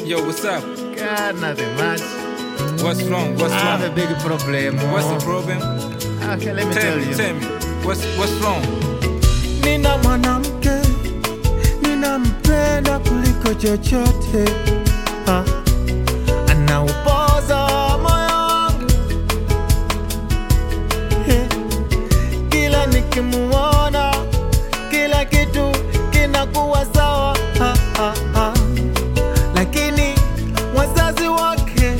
Yo, what's up? God, nothing much. What's wrong? What's I have a wrong? big problem. What's oh. the problem? Okay, let me Tell tell me, you. tell me. What's what's wrong? nina mwanamke ninampenda kuliko chochote ha. anaupoza moyo wangu He. kila nikimuona kila kitu kinakuwa sawa ha, ha, ha. lakini wazazi wake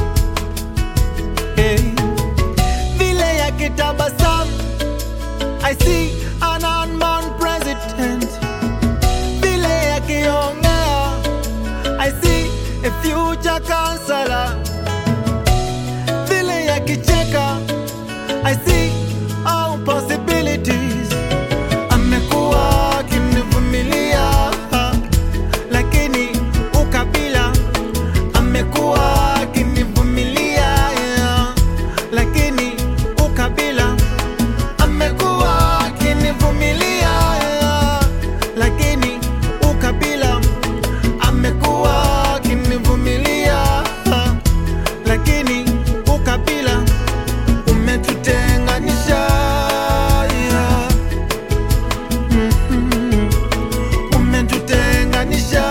hey. vile yakitabasamu I see an unborn president. Vile akiongea, I see a future counselor. Vile akicheka, I see all possibilities. Amekuwa akinivumilia, lakini ukabila amekuwa akinivumilia, yeah. lakini ukabila amekuwa akinivumilia lakini ukabila amekuwa akinivumilia lakini ukabila umetutenganisha Mhm. umetutenganisha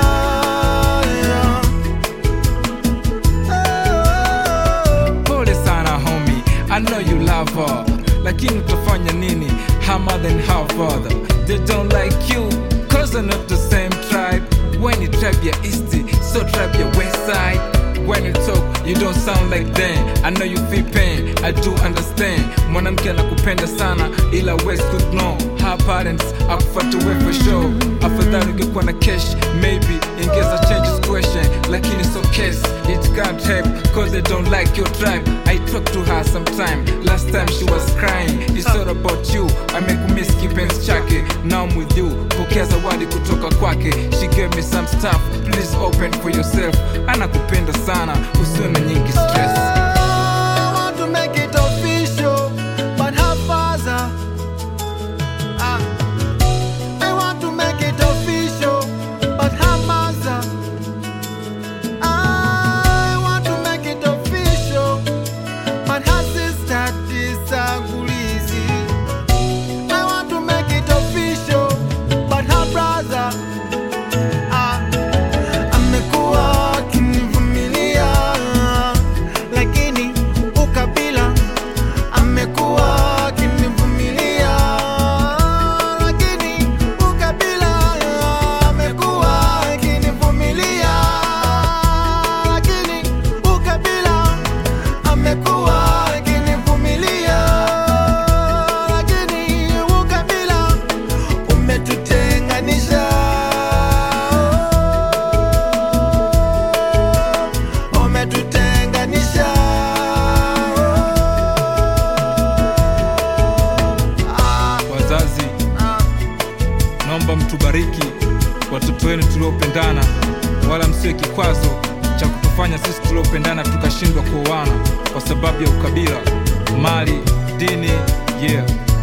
Oh. Pole sana homie, I know you love her. Lakini utafanya nini? Her mother and her father. They don't like you, cause they're not the same tribe. When you tribe your east, so tribe your west side. When you talk, you don't sound like them. I know you feel pain, I do understand. Mwanamke anakupenda sana, ila West could know. Her parents akufuata we for sure. Afadhali ungekuwa na cash, maybe ingeza change situation. Lakini so case, it can't help, cause they don't like your tribe. I talk to her sometime, last time she was crying. It's all about you, I make miss kipenzi chake. Now I'm with you, pokea zawadi kutoka kwake. She gave me some stuff, please open for yourself. Anakupenda sana, usiwe na nyingi stress. I want to make it official, but her father. Ah, I want to make it official, but her mother. I want to make it official, but her sister disagrees. I want to make it official, but her brother. Ah, amekuwa akinivumilia lakini ukabila amekuwa akinivumilia lakini ukabila amekuwa akinivumilia lakini ukabila amekuwa akinivumilia lakini ukabila umetutenganisha umetutenganisha Ah, Wazazi, ah. naomba mtubariki watoto wenu tuliopendana, wala msiwe kikwazo cha kutufanya sisi tuliopendana tukashindwa kuoana kwa sababu ya ukabila, mali, dini. Yeah,